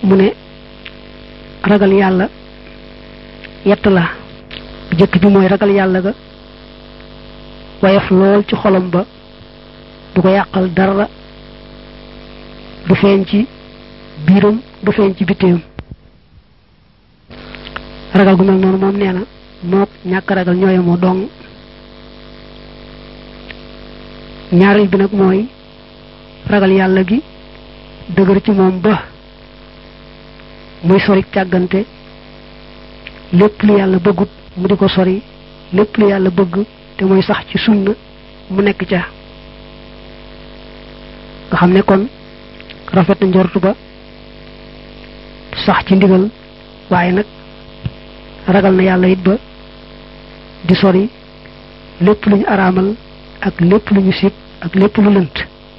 mu ne ragal yàlla yett la bu jëkk bi mooy ragal yàlla ga woyof lool ci xolam ba du ko yàqal dara du feeñ ci biiram du feeñ ci bitteem ragal gu mel noonu moom nee na mook ñàkk ragal ñooye moo dong ñaareel bi nag mooy ragal yàlla gi dëgër ci moom ba muy sori càggante lépp lu yàlla bëggut mu di ko sori lépp lu yàlla bëgg te muy sax ci sunna mu nekk ca nga xam ne kon rafet na njortu ba sax ci ndigal waaye nag ragal na yàlla it ba di sori lépp lu ñu araamal ak lépp lu ñu sib ak lépp lu lënt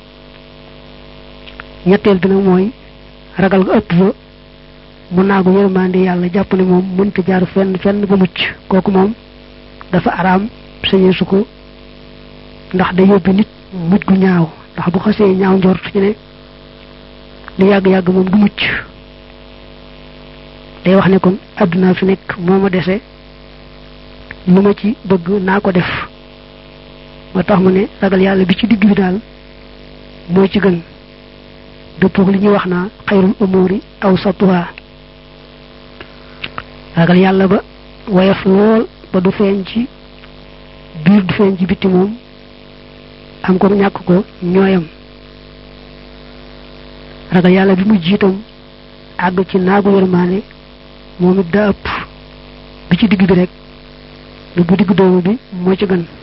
ñetteel bi nag mooy ragal nga ëpp ba mu naagu yërmande yàlla jàpp ne moom mënta jaar fenn fenn ba mucc kooku moom dafa araam sañee su ko ndax day yóbbi nit mujj gu ñaaw ndax bu xasee ñaaw njort ci ne lu yàgg-yàgg moom du mucc day wax ne kon àdduna fi nekk moo ma dese lu ma ci bëgg naa ko def moo tax mu ne ragal yàlla bi ci digg bi daal moo ci gën dëppoog li ñuy wax naa xayrul umuri aw satuha ragal yàlla ba woyof lool ba du feeñ ci biir du feeñ ci bitti moom am ko ñàkk ko ñooyam ragal yàlla bi mu jiitam àgg ci naagu yërmaane moom it daa ëpp bi ci digg bi rek lu bu digg doomu bi moo ci gën